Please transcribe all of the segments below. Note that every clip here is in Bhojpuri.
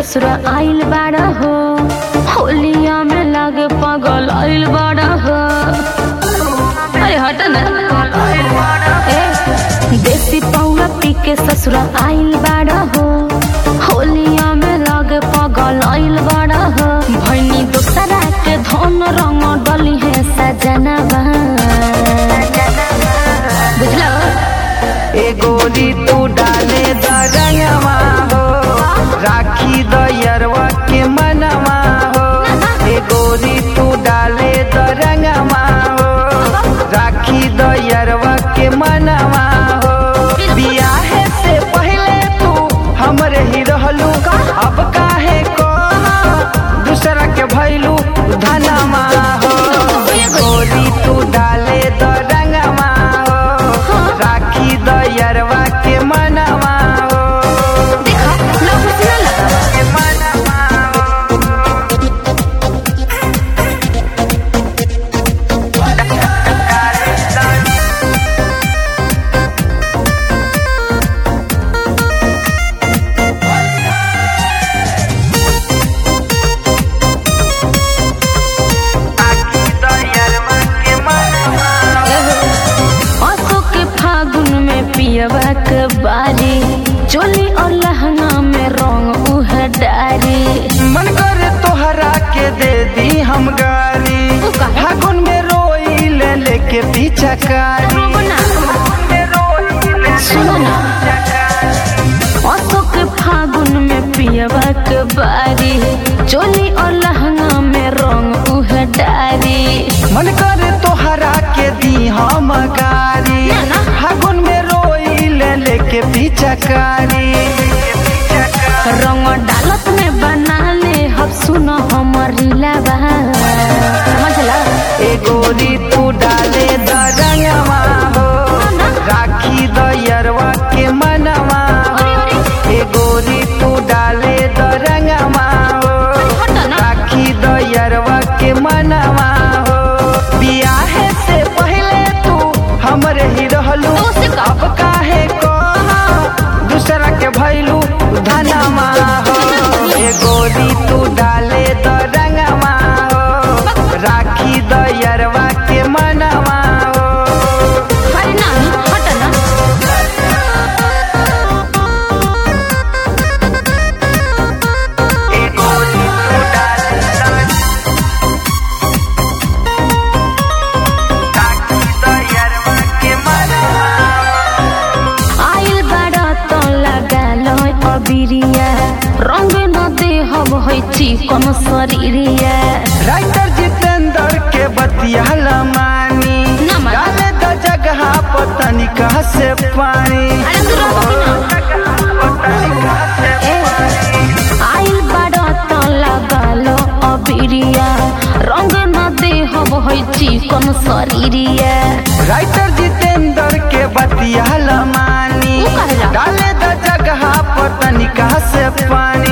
ससुरा आइल बाड़ा हो होलिया में लागे पागल आइल बाड़ा हो अरे हट ना ए, देसी पौवा पी के ससुरा आइल बाड़ा हो होलिया में लागे पागल आइल बाड़ा हो भैनी दोसरा के धन रंग डली है सजनवा बुझलो ए गोरी तू डाले दरंगवा हो राखी दयरवा के मनवा हो ए गोरी तू डाले दरंगवा हो राखी दयरवा के मनवा हो बियाहे से पहले तू हमरे ही रहलू अब काहे को दूसरा के भैलू धनमा हो ए गोरी तू डाले दरंगवा हो राखी दयरवा के मनवा हो देखो लोग कुछ ना लगा के मनवा हो राखी दयरवा के मनवा हो आंखों के फागुन में पियवा के बारी चोली और लहंगा में रंग उह डारी मन करे तोहरा के दे दी हम गारी तू काहे? फागुन में रोई ले लेके पीछा कारी रोबो ना। सुनो ना आंखों के फागुन में पियवा के बारी चोली और लहंगा में रंग उह डारी मन करे तोहरा के दी हम गारी ना, ना। फागुन में रोई ले लेके पीछा कारी रंग डालत में बना ले अब सुनो हमारी लबा समझला ए गोरी तू डाले दरंगवा हो राखी दयरवा के मनवा हो ए गोरी तू डाले दरंगवा हो हट ना राखी दयरवा के मनवा हो बियाहे से पहले तू हमरे ही रहलू तो उसे का? अब काहे को दूसरा के भैलू धनमा हो ए गोरी तू डाले दरंगवा हो राखी दयरवा के मनवा हो अरे ना हट ना ए गोरी तू डाले राखी दयरवा के मनवा आइल बाड़ा तो लगा लो अबिरिया रंग न दे हब है चिकन शरीरिया राइटर जितेंद्र के बतिया लमानी ना मानी। डाले द जगह पतनी कहा से पानी अरे तू रहो कि ना ए, आइल बाड़ा तो लगा लो अबिरिया रंग न दे हब है चिकन शरीरिया राइटर जितेंद्र के बतिया लमानी वो कहेला? डाले द जगह पतनी कहा से पानी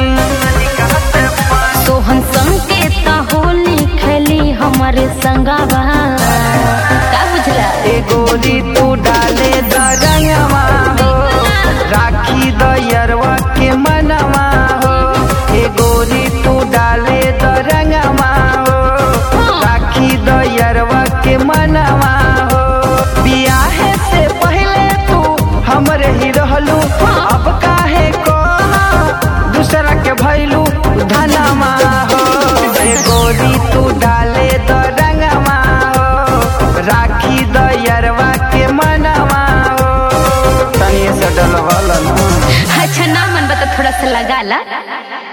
सोहन संकेत होली खेली हमारे संगवा का बुझला ए गोली तू डाले द रंगवा हो राखी दयरवा के मनवा हो ए गोरी तू डाले द रंगवा हो राखी दयरवा के मनवा हो बियाहे से पहले तू हमरे ही रहलू अब काहे को दूसरा के भैलू धनमा हो ए गोरी तू डाले द रंगवा हो राखी दयरवा के मनवा हो तनी से डलवल ना अच्छा ना मन बता थोड़ा सा लगा ला